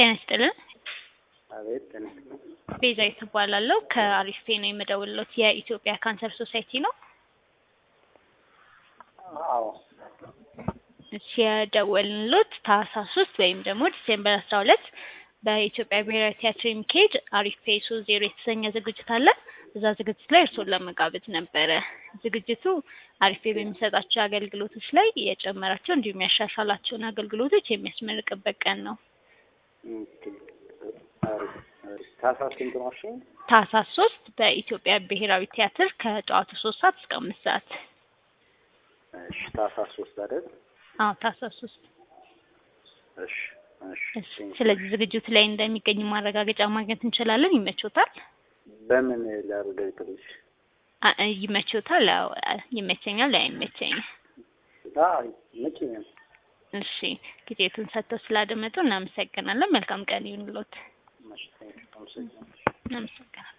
ጤና ይስጥልን። አቤት ጤና ይስጥልን። ቤዛዊት እባላለሁ ከአሪስቴ ነው የምደውልሎት። የኢትዮጵያ ካንሰር ሶሳይቲ ነው። አዎ እሺ የደወልንሎት ታህሳስ ሶስት ወይም ደግሞ ዲሴምበር አስራ ሁለት በኢትዮጵያ ብሔራዊ ቲያትር የሚካሄድ አሪፍ ፔሶ ዜሮ የተሰኘ ዝግጅት አለ። እዛ ዝግጅት ላይ እርስዎን ለመጋበዝ ነበረ። ዝግጅቱ አሪፌ በሚሰጣቸው አገልግሎቶች ላይ የጨመራቸው እንዲሁም ያሻሻላቸውን አገልግሎቶች የሚያስመርቅበት ቀን ነው። ኦኬ። አሪፍ አሪፍ። ታህሳስ ስንት ነው? እሺ ታህሳስ ሶስት በኢትዮጵያ ብሔራዊ ቲያትር ከጠዋቱ ሶስት ሰዓት እስከ አምስት ሰዓት። እሺ ታህሳስ ሶስት አይደል? አዎ ታህሳስ ሶስት እሺ እሺ። እሺ። ስለዚህ ዝግጅቱ ላይ እንደሚገኙ ማረጋገጫ ማግኘት እንችላለን። ይመቾታል? በምን ላረጋግጥልሽ? አ- ይመቾታል? አዎ ይመቸኛል፣ አይመቸኝም። አዎ ይመቸኛል። እሺ ጊዜቱን ሰጥተው ስላደመጡ እናመሰግናለን። መልካም ቀን ይሁንልዎት። እሺ፣ አመሰግናለሁ። እናመሰግናለን።